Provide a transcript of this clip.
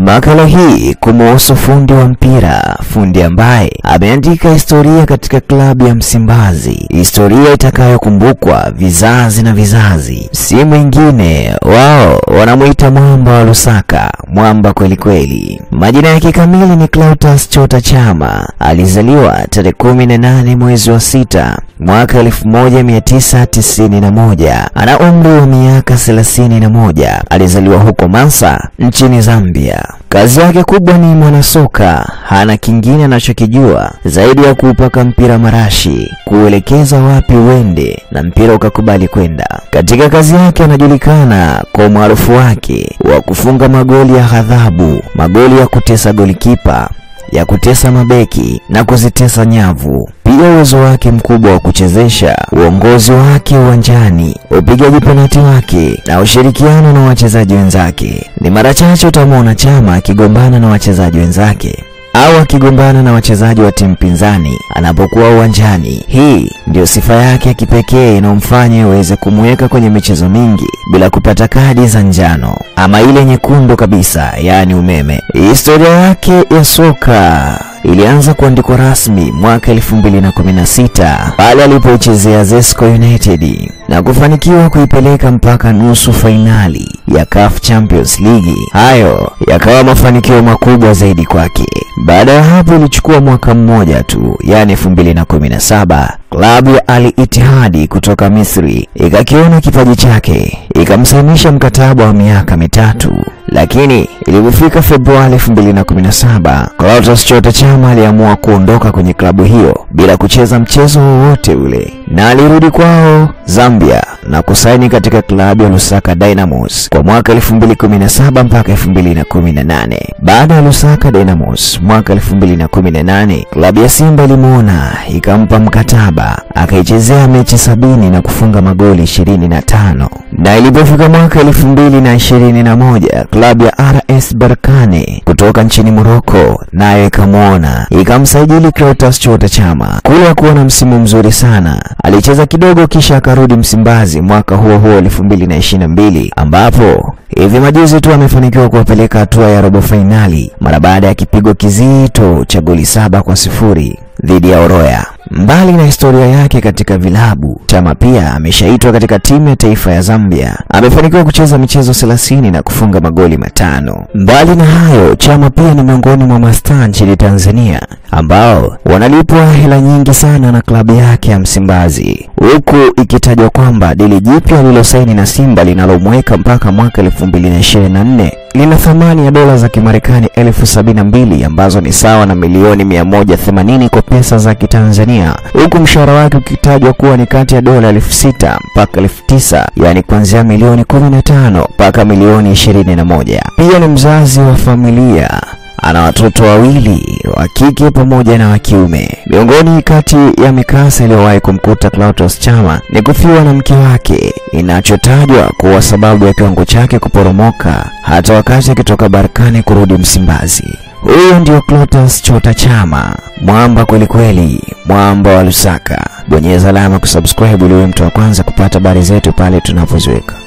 Makala hii kumuhusu fundi wa mpira, fundi ambaye ameandika historia katika klabu ya Msimbazi, historia itakayokumbukwa vizazi na vizazi. Si mwingine, wao wanamuita mwamba wa Lusaka, mwamba kweli kweli. Majina yake kamili ni Clatous Chota Chama. Alizaliwa tarehe kumi na nane mwezi wa sita mwaka 1991. Ana umri wa miaka 31. Alizaliwa huko Mansa nchini Zambia. Kazi yake kubwa ni mwanasoka, hana kingine anachokijua zaidi ya kuupaka mpira marashi, kuelekeza wapi uende na mpira ukakubali kwenda. Katika kazi yake anajulikana kwa umaarufu wake wa kufunga magoli ya ghadhabu, magoli ya kutesa golikipa ya kutesa mabeki na kuzitesa nyavu. Pia uwezo wake mkubwa wa kuchezesha, uongozi wake uwanjani, upigaji penati wake na ushirikiano na wachezaji wenzake. Ni mara chache utamwona Chama akigombana na wachezaji wenzake au akigombana na wachezaji wa timu pinzani anapokuwa uwanjani. Hii ndiyo sifa yake ya kipekee inayomfanya iweze kumweka kwenye michezo mingi bila kupata kadi za njano ama ile nyekundu kabisa, yaani umeme. Historia yake ya soka ilianza kuandikwa rasmi mwaka 2016 pale alipoichezea Zesco United na kufanikiwa kuipeleka mpaka nusu fainali ya CAF Champions League. Hayo yakawa mafanikio makubwa zaidi kwake. Baada ya hapo ilichukua mwaka mmoja tu, yani 2017 klabu ya Al Ittihad kutoka Misri ikakiona kipaji chake ikamsainisha mkataba wa miaka mitatu, lakini ilipofika Februari 2017 Clatous Chota Chama aliamua kuondoka kwenye klabu hiyo bila kucheza mchezo wowote ule, na alirudi kwao Zambia na kusaini katika klabu ya Lusaka Dynamos kwa mwaka 2017 mpaka 2018. Baada ya Lusaka Dynamos mwaka 2018, klabu ya Simba ilimwona ikampa mkataba akaichezea mechi sabini na kufunga magoli 25, na ilipofika mwaka 2021 klabu ya RS Berkane kutoka nchini Morocco nayo ikamwona ikamsajili Clatous Chota Chama. Kule hakuona msimu mzuri sana, alicheza kidogo kisha akarudi Msimbazi mwaka huo huo 2022 ambapo hivi majuzi tu amefanikiwa kuwapeleka hatua ya robo fainali mara baada ya kipigo kizito cha goli saba kwa sifuri dhidi ya Oroya. Mbali na historia yake katika vilabu, Chama pia ameshaitwa katika timu ya taifa ya Zambia. Amefanikiwa kucheza michezo 30 na kufunga magoli matano. Mbali na hayo, Chama pia ni miongoni mwa mastaa nchini Tanzania ambao wanalipwa hela nyingi sana na klabu yake ya Msimbazi, huku ikitajwa kwamba dili jipya alilosaini na Simba linalomweka mpaka mwaka 2024 lina thamani ya dola za Kimarekani elfu sabini na mbili ambazo ni sawa na milioni 180 kwa pesa za Kitanzania, huku mshahara wake ukitajwa kuwa ni kati ya dola elfu sita mpaka elfu tisa yaani kuanzia milioni 15 mpaka milioni 21. Pia ni mzazi wa familia ana watoto wawili wa kike pamoja na wa kiume. Miongoni kati ya mikasa iliyowahi kumkuta Clatous Chama ni kufiwa na mke wake, inachotajwa kuwa sababu ya kiwango chake kuporomoka hata wakati akitoka Barkani kurudi Msimbazi. Huyo ndio Clatous Chota Chama, mwamba kweli kweli, mwamba wa Lusaka. Bonyeza alama kusubscribe ili uwe mtu wa kwanza kupata habari zetu pale tunapoziweka.